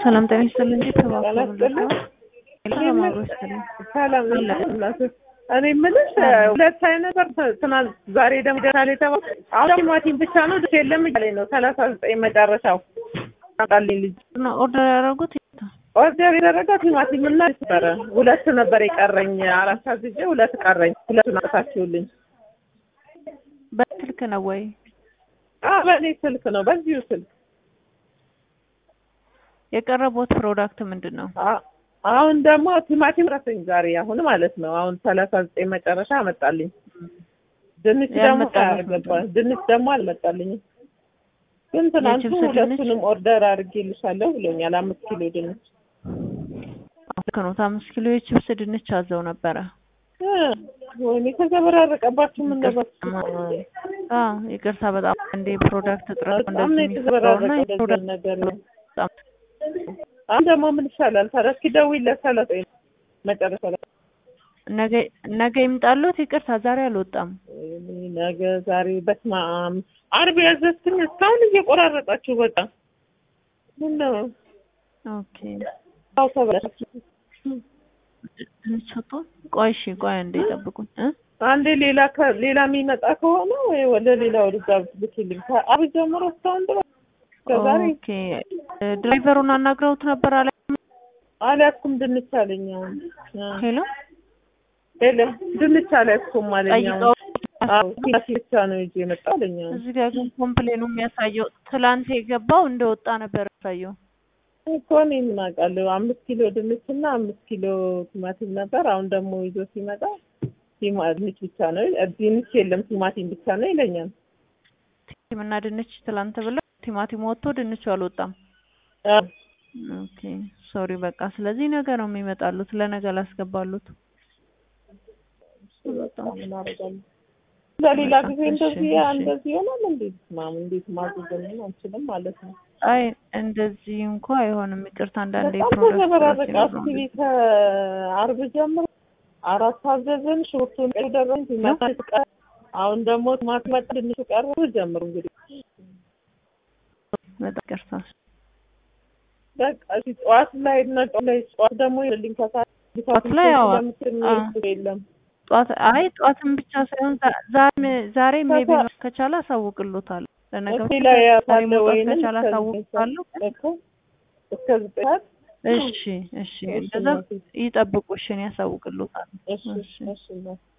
ሰላም ጤና ይስጥልኝ። እንዴት ተባሉ? ጤና ይስጥልኝ። ሰላም አብሮ ይስጥልኝ። ሰላም እናት እኔ የምልሽ ሁለት አይነት ነበር ትናንት፣ ዛሬ ደግሞ ደህና ላይ ተባለ። አሁን ቲማቲም ብቻ ነው ድረስ የለም እያለኝ ነው። ሰላሳ ዘጠኝ መጨረሻው አቃልኝ ልጅ እና ኦርደር ያደረጉት ኦርደር የደረገው ቲማቲም እና ነበረ ሁለት ነበር የቀረኝ። አራት አዝዤ ሁለት ቀረኝ። ሁለቱን አጥታችሁልኝ። በስልክ ነው ወይ? አዎ በእኔ ስልክ ነው፣ በዚሁ ስልክ የቀረቡት ፕሮዳክት ምንድን ነው? አ- አሁን ደግሞ ቲማቲም ረሰኝ ዛሬ አሁን ማለት ነው። አሁን ሰላሳ ዘጠኝ መጨረሻ አመጣልኝ። ድንች ደግሞ ያልመጣልሽ አያገባ ድንች ደግሞ አልመጣልኝም። ግን ትናንቱ የችብስ ድንች? ሁለቱንም ኦርደር አድርጌልሻለሁ ብሎኛል። አምስት ኪሎ ድንች ልክ ነው። አምስት ኪሎ የችብስ ድንች አዘው ነበረ። እ ወይኔ ተዘበራረቀባችሁ። ምን ነበር አዎ ይቅርታ፣ በጣም እንደ ፕሮዳክት እጥረት በጣም ነው እንደዚህ የሚፈጠረውና የተዘበራረቀው የፕሮዳክት እንደዚህ ነገር ነው። በጣም አሁን ደግሞ ምን ይሻላል? ታዲያ እስኪ ደውይለት ሰላሳ መጨረሻ ላይ ነገ ነገ ይምጣሉት። ይቅርታ ዛሬ አልወጣም። ወይኔ ነገ ዛሬ በስመ አብ ዓርብ ያዘዝኩኝ እስካሁን እየቆራረጣችሁ በቃ ምን ነው ኦኬ አው ተበላሽ ድንች ወጥቶ ቆይ እሺ፣ ቆይ አንዴ ጠብቁኝ እ አንዴ ሌላ ከ- ሌላ የሚመጣ ከሆነ ወይ ወደ ሌላ ወደዛ ብትልኪልኝ ከዓርብ ጀምሮ እስካሁን ድረስ ከዛሬ ኦኬ ድራይቨሩን አናግረውት ነበር አለ። አልያዝኩም ድንች አለኝ። አሁን እ ሄሎ የለም ድንች አልያዝኩም አለኝ። ጠይቀው አሁን አዎ ቲማቲም ብቻ ነው ይዤ የመጣሁ አለኝ። አሁን እዚህ ጋር ግን ኮምፕሌኑ የሚያሳየው ትላንት የገባው እንደወጣ ነበር ያሳየው። እኮ እኔ ምን አውቃለሁ። አምስት ኪሎ ድንች እና አምስት ኪሎ ቲማቲም ነበር። አሁን ደግሞ ይዞ ሲመጣ ቲማ ድንች ብቻ ነው ድንች የለም ቲማቲም ብቻ ነው ይለኛል። ቲማቲም እና ድንች ትላንት ብለው ቲማቲም ወጥቶ ድንቹ አልወጣም። አዎ ኦኬ ሶሪ በቃ ስለዚህ ነገ ነው የሚመጣሉት። ለነገ ላስገባሉት። ምን አደርጋለሁ? ለሌላ ጊዜ እሺ፣ እንደዚህ እሺ። እንደዚህ ይሆናል። እንዴት ማም እንዴት ማዘዝን አንችልም ማለት ነው። አይ እንደዚህ እንኳ አይሆንም። ይቅርታ አንዳንዴ በጣም ፕሮዳክት ተዘበራረቀ። ሲኖር ነው አስቢ ከዓርብ ጀምሮ አራት አዘዝን፣ ሽንኩርቱን ቀይ ደረኝ ቲማቲም ቀረ። አሁን ደግሞ ቲማቲም መጣ፣ ድንቹ ቀረ። ጀምሩ እንግዲህ በጣም ይቅርታ። በቃ እሺ፣ ጠዋት ላይ እና ጠዋት ላይ ጠዋት ደግሞ ይልኝ ከሰዓት ጠዋት ላይ ያው ስለምትል የሚሄድ የለም ጠዋት አይ ጠዋትም ብቻ ሳይሆን ዛ- ዛሬ ዛሬ ሜቢ ከሰዓት- ከቻለ አሳውቅሎታል። ለነገ እዚህ ላይ ዛሬ ያለ መውጣት ወይንም ከቻለ እስከ አሳውቅታለሁ። እኮ እስከ ዘጠኝ ሰዓት እሺ እሺ፣ እንደዛ ይጠብቁ። እሺ እኔ አሳውቅሎታል። እሺ እሺ እሺ